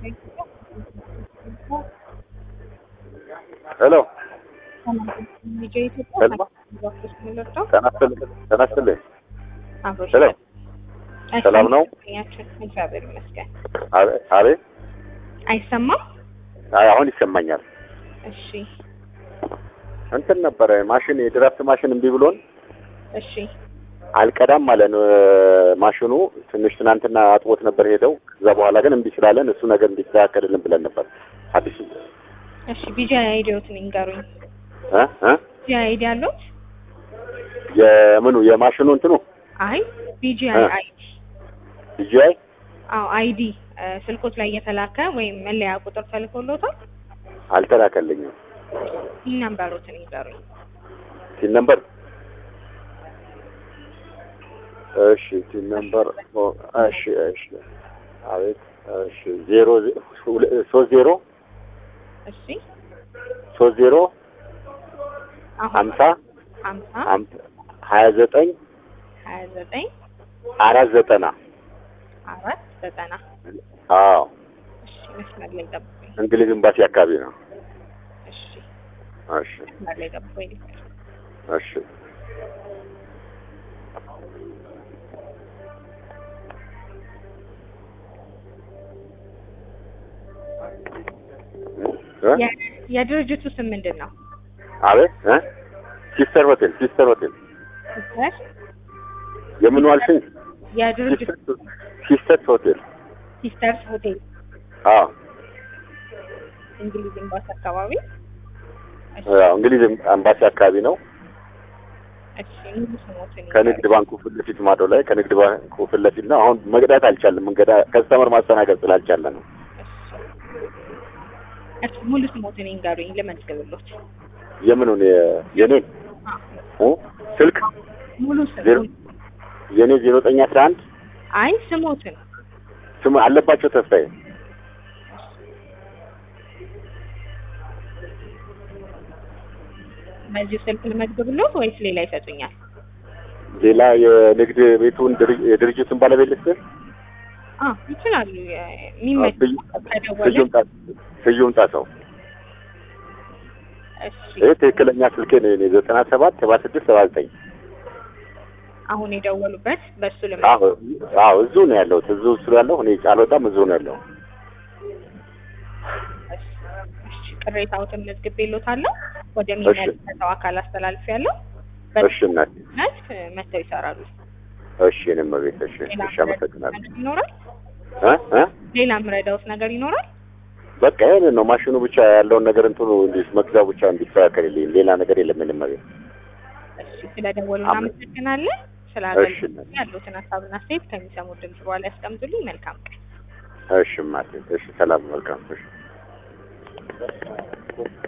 ሄሎ ልጄ ኢትዮጵያ ሄሎ ሚለርዳው ተናስተልኝ አብሮሽ ሄሎ ሰላም ነው? ያችን እግዚአብሔር ይመስገን። አቤት አይሰማም? አይ አሁን ይሰማኛል እሺ እንትን ነበረ ማሽን የድራፍት ማሽን እምቢ ብሎን እሺ አልቀዳም አለን ማሽኑ ትንሽ ትናንትና አጥቦት ነበር ሄደው ከዛ በኋላ ግን እምቢ ስላለን እሱ ነገር እንዲስተካከልልን ብለን ነበር አዲሱ እሺ ቢጂ አይዲዎትን ይንገሩኝ። እ እ ቢጂ አይዲ አለዎት? የምኑ የማሽኑ እንትኑ አይ ቢጂ እ። አይዲ ዲጂአይ አዎ አይዲ ስልኮት ላይ የተላከ ወይም መለያ ቁጥር ተልኮሎታል? አልተላከልኝም ይህ ነምበሮትን ይንገሩኝ። ሲን ነምበር እሺ ሲን ነምበር ኦ፣ እሺ እሺ አቤት እሺ ዜሮ ዜ- ሁለ- ሶስት ዜሮ እሺ ሶስት ዜሮ አሁን ሀምሳ ሀምሳ ሀምሳ ሀያ ዘጠኝ ሀያ ዘጠኝ አራት ዘጠና አራት ዘጠና አዎ እሺ መስመር ላይ ጠብቁኝ። እንግሊዝ ኤምባሲ አካባቢ ነው እሺ እሺ መስመር ላይ ጠብቁኝ። እሺ እ? የ- የድርጅቱ ስም ምንድን ነው? አቤት እ? ሲስተር ሆቴል ሲስተር ሆቴል ሲስተር የምን ዋልሽኝ የድርጅቱ ሲስተርስ ሆቴል ሲስተርስ ሆቴል አዎ እንግሊዝ ኤምባሲ አካባቢ። እሺ አዎ፣ እንግሊዝ ኤምባሲ አካባቢ ነው እሺ ሙሉ ስሞትን ከንግድ ባንኩ ፊት ለፊት ማዶ ላይ ከንግድ ባንኩ ፊት ለፊት ነው አሁን መቅዳት አልቻለም መንገዳ ከስተመር ማስተናገድ ስላልቻለ ነው እሺ እሺ ሙሉ ስሞትን ይንገሩኝ ልመዝግብሎት። የምኑን የ- የኔን እ? ስልክ ሙሉ ዜሮ ስም የኔ ዜሮ ዘጠኝ አስራ አንድ አይ ስሞትን ስም አለባቸው ተስፋዬ በዚሁ ስልክ ልመዝግብሎት ወይስ ሌላ ይሰጡኛል? ሌላ የንግድ ቤቱን ድር- የድርጅቱን ባለቤት ልስጥህ አ ይችላሉ። የሚመች ስዩ- ከደወለ ስዩም ጣ- ስዩም ጣሰው እሺ ይህ ትክክለኛ ስልኬ ነው የኔ ዘጠና ሰባት ሰባ ስድስት ሰባ ዘጠኝ አሁን የደወሉበት በሱ ልመ አዎ አዎ እዚሁ ነው ያለሁት እዚሁ ስላለሁ እኔ አልወጣም እዚሁ ነው ያለሁ እሺ ቅሬታዎትን መዝግቤሎታለሁ። ወደሚመለከተው አካል አስተላልፌያለሁ። እሺ እናቴ በነት መተው ይሰራሉ። እሺ እኔም ቤት እሺ ሌላ እሺ አመሰግናለሁ ነገር ይኖራል? እ እ ሌላ ምረዳውት ነገር ይኖራል? በቃ ይሄንን ነው ማሽኑ ብቻ ያለውን ነገር እንትኑ እንዲህ መግዛው ብቻ እንዲስተካከልልኝ ሌላ ነገር የለም ምንም ቤት እሺ ስለደወሉ አመ- እናመሰግናለን። ስለ እሺ አገልግሎት ያሉትን ሀሳብና አስተያየት ከሚሰሙት ድምጽ በኋላ ያስቀምጡልኝ። መልካም ቀን። እሺ ማቴ እሺ ሰላም መልካም እሺ